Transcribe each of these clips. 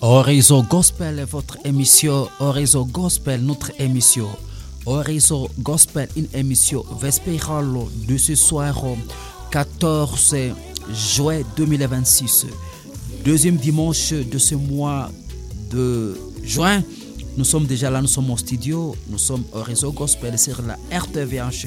Horizon Gospel, votre émission. Horizon Gospel, notre émission. Horizon Gospel, une émission vespérale de ce soir 14 juin 2026. Deuxième dimanche de ce mois de juin. Nous sommes déjà là, nous sommes au studio, nous sommes au réseau gospel sur la RTVH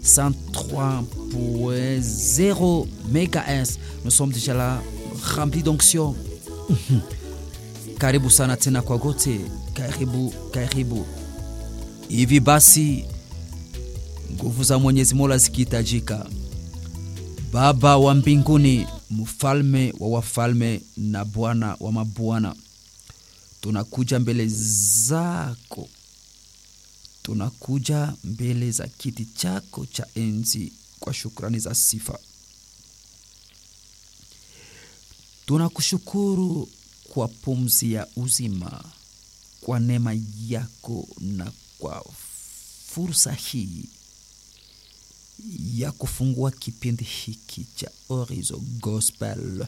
103.0 MHz. Nous sommes déjà là, remplis d'onction. Karibu sana tena kwa gote, karibu karibu. Hivi basi nguvu za Mwenyezi Mola zikihitajika, Baba wa mbinguni, mfalme wa wafalme na Bwana wa mabwana tunakuja mbele zako, tunakuja mbele za kiti chako cha enzi kwa shukrani za sifa. Tunakushukuru kwa pumzi ya uzima, kwa neema yako na kwa fursa hii ya kufungua kipindi hiki cha Horizon Gospel.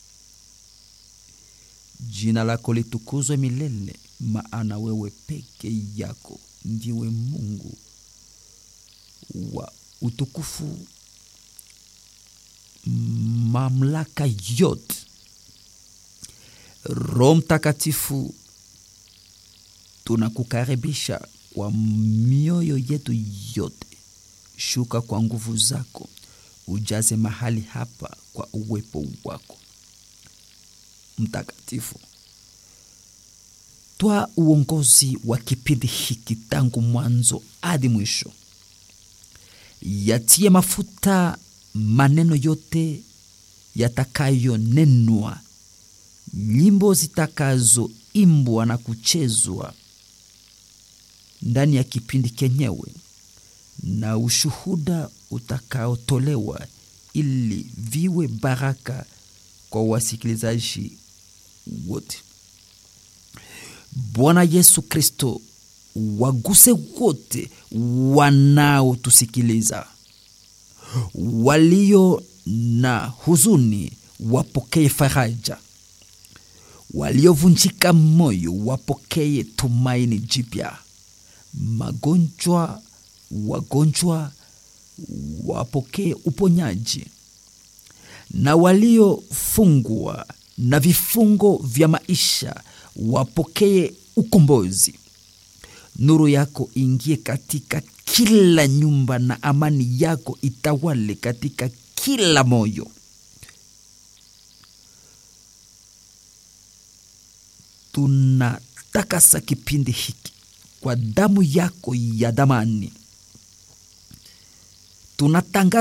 Jina lako litukuzwe milele, maana wewe peke yako ndiwe Mungu wa utukufu, mamlaka yote. Roho Mtakatifu, tunakukaribisha kwa mioyo yetu yote. Shuka kwa nguvu zako, ujaze mahali hapa kwa uwepo wako mtakatifu. Twa uongozi wa kipindi hiki tangu mwanzo hadi mwisho. Yatie mafuta maneno yote yatakayonenwa, nyimbo zitakazoimbwa na kuchezwa ndani ya kipindi kenyewe, na ushuhuda utakaotolewa ili viwe baraka kwa wasikilizaji wote. Bwana Yesu Kristo, waguse wote wanaotusikiliza, walio na huzuni wapokee faraja, waliovunjika moyo wapokee tumaini jipya, magonjwa wagonjwa wapokee uponyaji na waliofungwa na vifungo vya maisha wapokee ukombozi. Nuru yako ingie katika kila nyumba na amani yako itawale katika kila moyo. Tunatakasa kipindi hiki kwa damu yako ya damani, tunatangaza